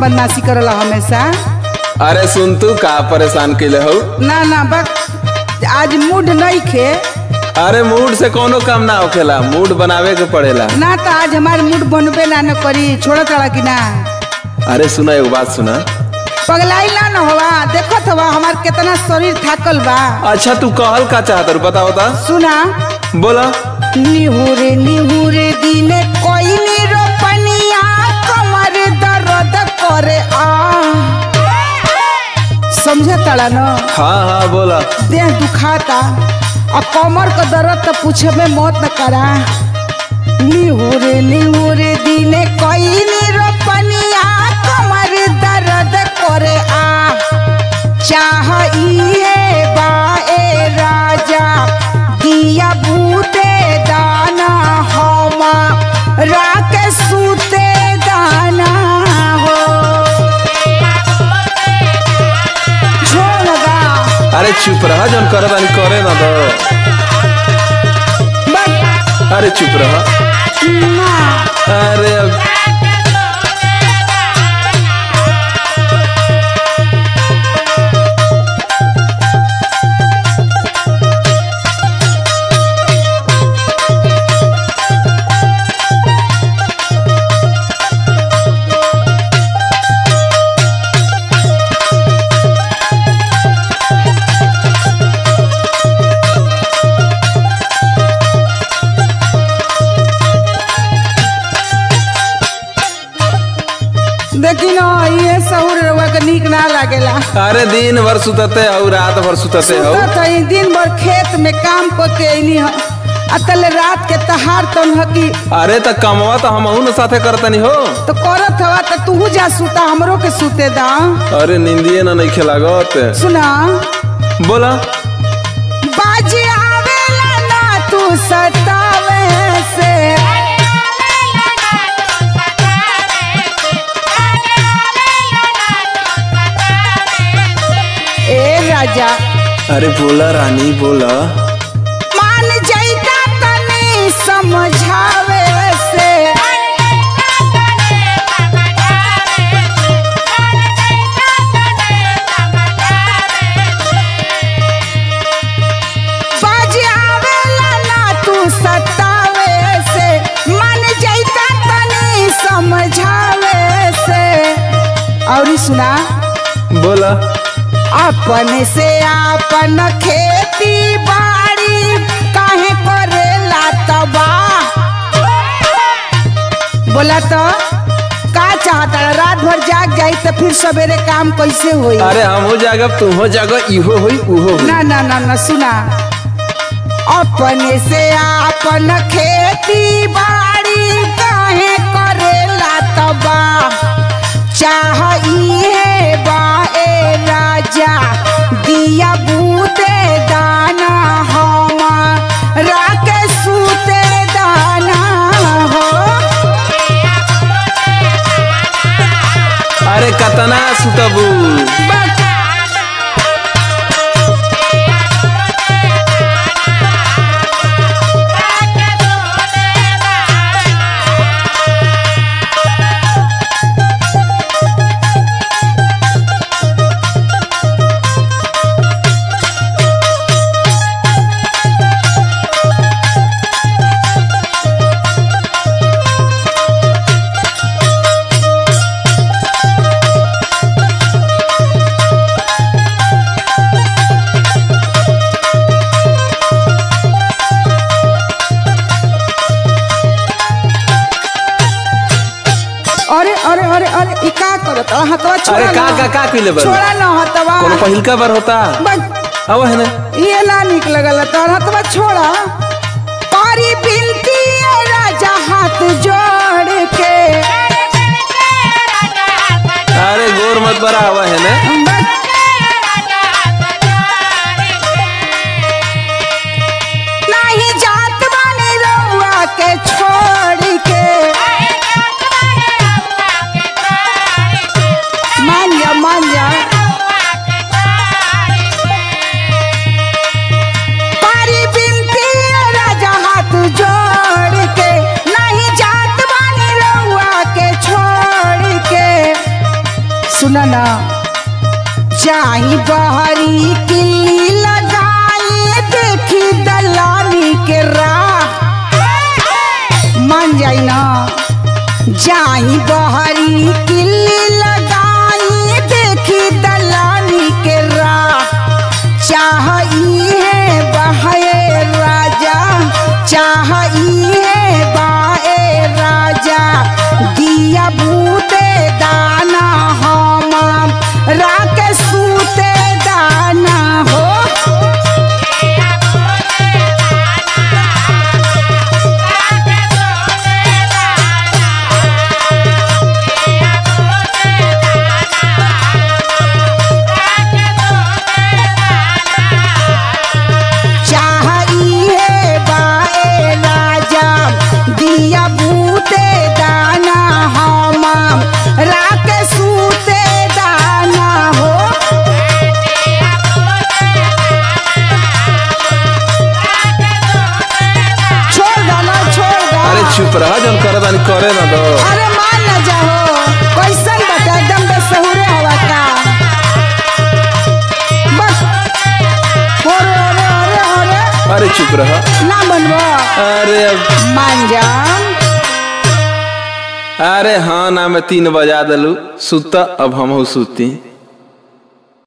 बदमाशी करला हमेशा अरे सुन तू का परेशान कैले हो ना ना बक आज मूड नहीं खे अरे मूड से कोनो काम ना होखेला मूड बनावे के पड़ेला ना तो आज हमार मूड बनबे ना न करी छोड़ तड़ा कि ना अरे सुना एगो बात सुना पगलाई ना न होवा देखत हवा हमार कितना शरीर थाकल बा अच्छा तू कहल का चाहत रू बता बता सुना बोला निहुरे निहुरे दिने कोई नी रोपनिया कमर दर्द करे आ समझे तड़ा न हाँ हाँ बोला देह दुखाता और कमर का दर्द तो पूछे में मौत न करा निहुरे निहुरे दिने कोई नी रोपनिया कमर दर्द करे आ चाह इहे बाए राजा दिया बूते दाना होमा राके सूते दाना हो छोड़ लगा अरे चुप रहा जौन करे तानी करे ना दो बस अरे चुप रहा ना अरे अब देखी न ये सहूर रउआ के नीक ना लागेला अरे दिन भर सुतते हो रात भर सुतते हो सुतत हई दिन भर खेत में काम क के अइनी ह अतल रात के तहार तन ह की अरे त कमवा तो हम न साथे करतनी हो तो करत हवा तो तू जा सुता हमरो के सुते दा अरे निंदिए ना नहीं खेलागत सुना बोला बाजी आवेला ना तू सतावे से ए राजा अरे बोला रानी बोला मान जैता तनी समझावे से बाजी आवेला ना तू सतावे से मान जैता तनी समझावे से और सुना बोला अपन से अपन खेती बाड़ी काहे करेला तबा बोला तो का चाहता रात भर जाग जाई तो फिर सवेरे काम कैसे होई अरे हम हो जागब तुम हो जागो इहो होई उहो होई ना ना ना ना सुना अपने से अपन खेती बाड़ी काहे करेला तबा चाह इहे बाए राजा दिया बूते दाना हमा राके सूते दाना हो अरे कतना सुतबू अरे अरे अरे अरे ई का करत हतवा छोड़ा अरे का ना। का का कइले बा छोड़ा ना हतवा कोनो पहिलका बार होता बस अब है ना ये ना निक लगल तो हतवा छोड़ा पारी बिनती है राजा हाथ जोड़ के अरे गोर मत बरा हवा है ना बस नहीं जात बानी रउआ के छोड़ के मान जा मान जा पारी बिनती है राजा हाथ जोड़ के नहीं जात बानी रउआ के छोड़ के बहरी किल्ली लगाई देखी दलानी के राह मान जाई ना जाई बहरी किल्ली लगाई देखी दलानी के राह चाह है बहे राजा चाह है बाए राजा दिया बूते दाना हम राख सूते दाना हो चाहिए बाए राजा दिया बूते दाना हम राख सूते दाना हो छोड़ दो ना छोड़ दो अरे चुप रहा जन करे तानी करे ना दो अरे मान न जाओ कैसन बता एकदम बेसहुरे हवा का बस अरे अरे अरे अरे अरे चुप रहा ना बनबो अरे अब मान जान अरे हाँ ना मैं तीन बजा दलू सुत अब हम सुती